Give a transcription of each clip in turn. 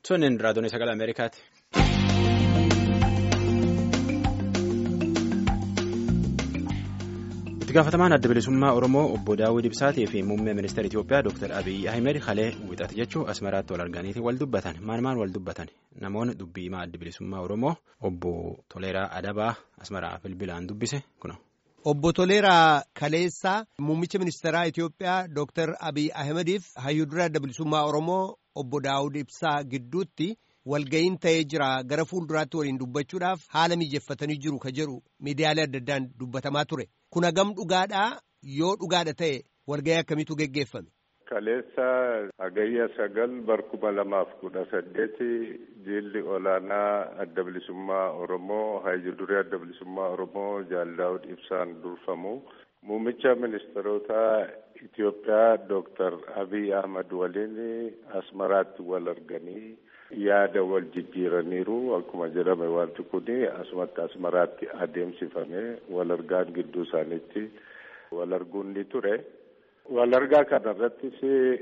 Sunneen raadiyoon sagalee Ameerikaati. Itti gaafatamaan adda bilisummaa Oromoo obbo Daawud Ibsaatii fi muummee ministeera Itoophiyaa Dr. Abiyyi Ahmed halee wixata jechuun asmaraatti wal arganiiti wal dubbatan. Maal maal wal dubbatan? Namoonni dubbii himaa adda bilisummaa Oromoo obbo Toleeraa Adabaa asmaraa bilbilaan dubbise kuna. Obbo Toleeraa Kaleessaa muummicha ministeeraa Itoophiyaa Dr. Abiyyi Ahmediif hayyuu dura adda bilisummaa Oromoo obbo Daawud Ibsaa gidduutti walga'iin ta'ee jira gara fuulduraatti waliin dubbachuudhaaf haala mijeeffatanii jiru ka jedhu miidiyaalee adda addaan dubbatamaa ture. Kun hagam dhugaadhaa yoo dhugaadha ta'e walga'ii akkamiitu geggeeffame? Kaleessa hagayya sagal barkuma lamaaf kudha saddeeti jilli olaanaa adda bilisummaa Oromoo hayyuu duree adda bilisummaa Oromoo Jaal Daawud Ibsaan durfamu muummicha ministeerota Itoophiyaa Dooktar Abiy Ahmad waliin asmaraatti wal arganii yaada wal jijjiiraniiru akkuma jedhame wanti kun asumatti asmaraatti adeemsifame wal argaan gidduu isaaniitti wal arguun ni ture. Wal argaa kanarrattis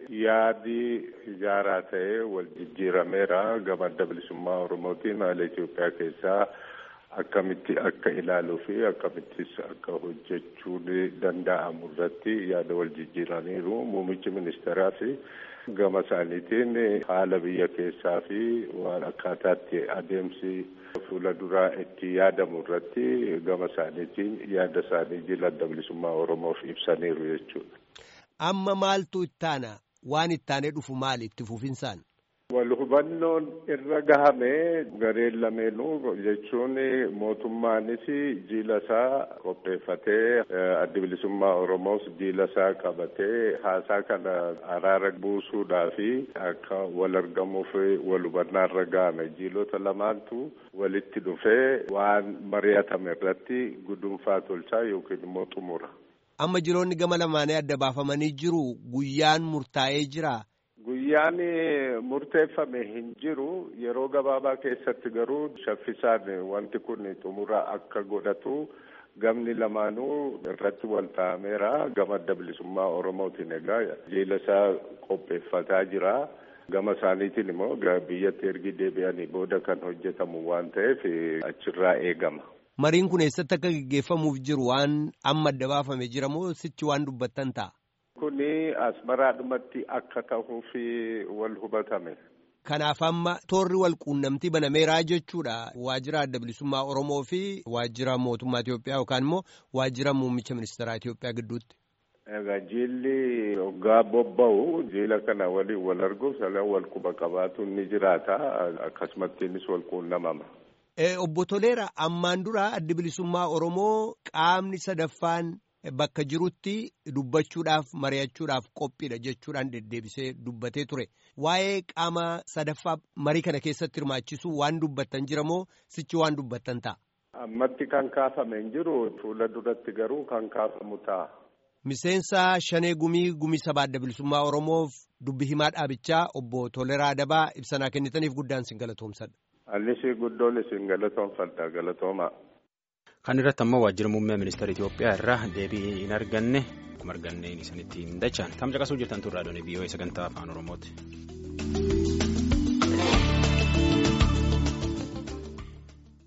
yaadi ijaaraa ta'ee wal jijjiirameera gama adda bilisummaa Oromootiin haala Itoophiyaa keessaa akkamitti akka ilaaluu fi akkamittis akka hojjechuun danda'amu irratti yaada wal jijjiiraniiru muummichi ministeeraas gama isaaniitiin haala biyya keessaa fi waan akkaataatti adeemsi fuula duraa itti yaadamu irratti gama isaaniitiin yaada isaanii jila adda bilisummaa Oromoof ibsaniiru jechuudha. Amma maaltu ittaana waan ittaanee dhufu maali itti fufinsaan? Wal hubannoon irra gahame gareen lameenuu jechuun mootummaanis jiila isaa qopheeffatee adda bilisummaa Oromoos jiila isaa qabatee haasaa kana araara buusuudhaa fi akka wal argamuuf wal hubannaa irra gahame jiilota lamaantu walitti dhufee waan mari'atame irratti gudunfaa tolchaa yookiin immoo xumura. Amma jiloonni gama lamaanii adda baafamanii jiru guyyaan murtaa'ee jira. Guyyaan murteeffame hin jiru yeroo gabaabaa keessatti garuu shaffisaan wanti kun xumura akka godhatu gamni lamaanuu irratti wal ta'ameera gama adda bilisummaa Oromootiin egaa jiila isaa qopheeffataa jira. Gama isaaniitiin immoo biyyatti ergi deebi'anii booda kan hojjetamu waan ta'eef achirraa eegama. Mariin kun eessatti akka gaggeeffamuuf jiru waan amma adda baafame jira moo sichi waan dubbattan ta'a? Kuni asmaraadhumatti akka ta'uuf wal hubatame. Kanaaf amma toorri wal quunnamtii banameeraa jechuudha. Waajjira adda bilisummaa Oromoo fi waajjira mootummaa Itoophiyaa yookaan immoo waajjira muummicha ministeeraa Itoophiyaa gidduutti. Egaa jiilli hoggaa bobba'u jiila kana waliin wal arguuf salan wal quba qabaatu ni jiraata akkasumattiinis wal quunnamama. Obbo Toleera ammaan dura adda bilisummaa Oromoo qaamni sadaffaan bakka jirutti dubbachuudhaaf mari'achuudhaaf qophiidha jechuudhaan deddeebisee dubbatee ture. Waa'ee qaama sadaffaa marii kana keessatti hirmaachisuu waan dubbattan jira moo sichi waan dubbattan ta'a? Ammatti kan kaafame hin jiru fuula duratti garuu kan kaafamu ta'a. Miseensa Shanee Gumii Gumii Sabaa Adda Bilisummaa Oromoof dubbi himaa dhaabichaa obbo Toleraa Adabaa ibsanaa kennitaniif guddaan sin galatoomsadha. Annis guddoon isin galatoomfadha galatoomaa. Kan irratti ammoo waajjira muummee ministeera Itoophiyaa irraa deebii hin arganne akkuma arganneen isinitti hin dachaan. Tam caqasuu jirtan turraa doonii biyyoota sagantaa afaan Oromooti.